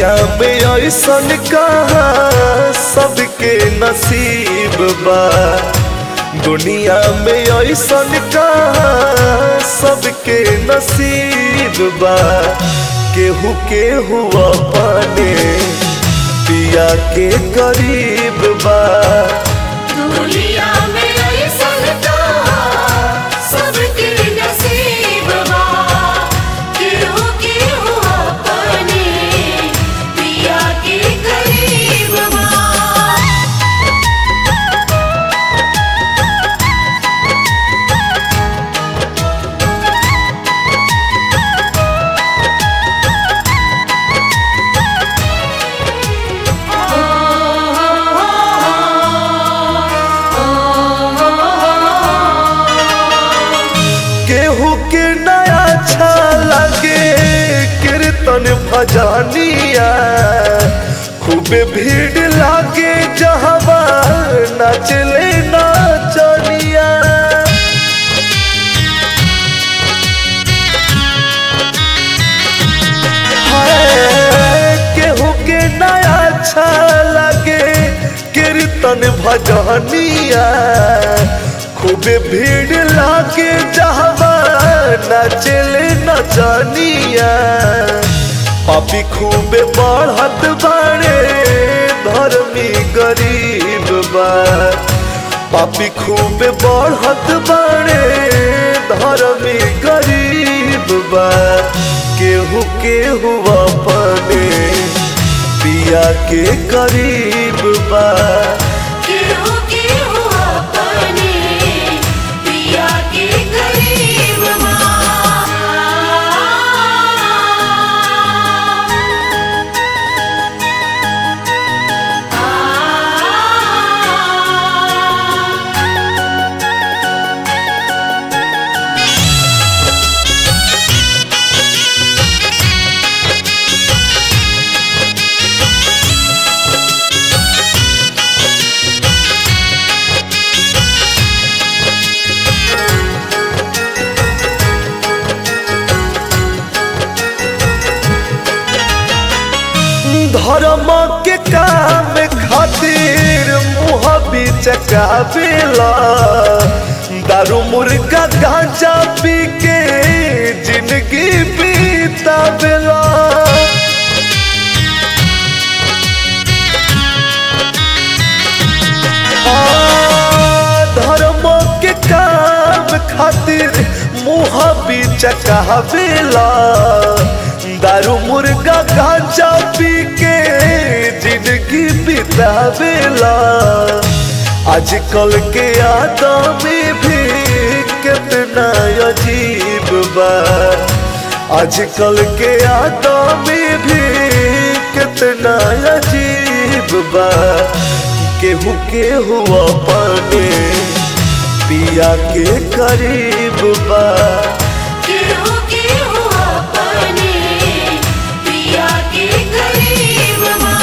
दुनिया में ऐसन कहा सबके नसीब बा दुनिया में ऐसन कहा सबके नसीब बा केहू केहू अपने पिया के करीब बा दुनिया में ऐसन कहा सबके नसीब बा केहू केहू अपने पिया के करीब बा केहू के नया अच्छा लगे कीर्तन भजनिया खूबे भीड़ लागे जहवा नचले नाचनिया हाय, केहू के नया अच्छा लगे कीर्तन भजनिया खूबे भीड़ लागे जहवा नचले नचनिया पापी खूबे बढ़त बाड़े धर्मी गरीब बा पापी खूबे बढ़त बाड़े धर्मी गरीब बा केहू केहू अपने पिया के करीब बा केहू केहू अपने पिया के करीब बा धर्म के काम खातिर मुँह बिचकावेला दारू मुर्गा गांजा पी के जिंदगी बीतावेला आ, धर्म के काम खातिर मुँह बिचकावेला दारू मुर्गा गांजा पी के जिंदगी बितावेला आजकल के आदमी भी कितना अजीब बा आजकल के आदमी भी कितना अजीब बा केहू केहू अपने पिया के करीब बा केहू केहू अपने पिया के करीब बा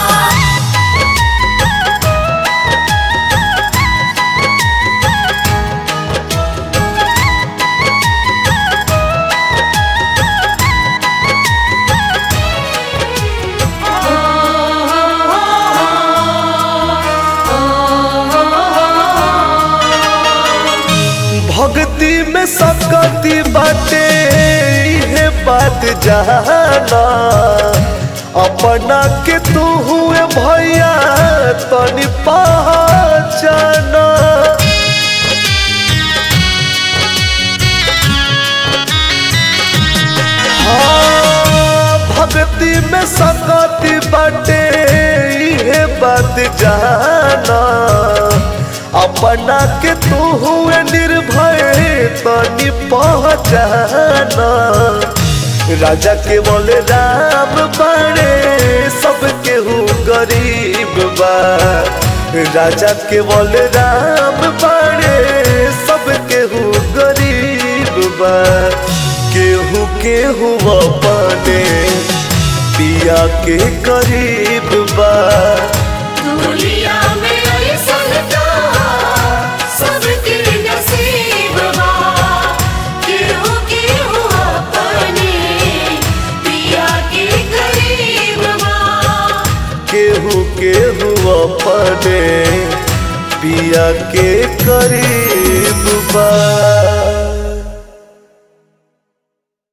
भक्ति में सकती बाटे इहे बात जाना अपना के तू हुए भैया तनी पहचाना हाँ, भक्ति में सकती बाटे इहे बात जाना अपना के तू हुए निर्भय तनी पहचाना राजा के बोले राम बड़े सब केहू गरीब बा राजा के बोले राम बड़े सब केहू गरीब बा केहू केहू अपने पिया के करीब बा दुनिया में ऐसन कहा सबके नसीब बा केहू केहू अपने पिया के करीब बा केहू अपने पिया के करीब बा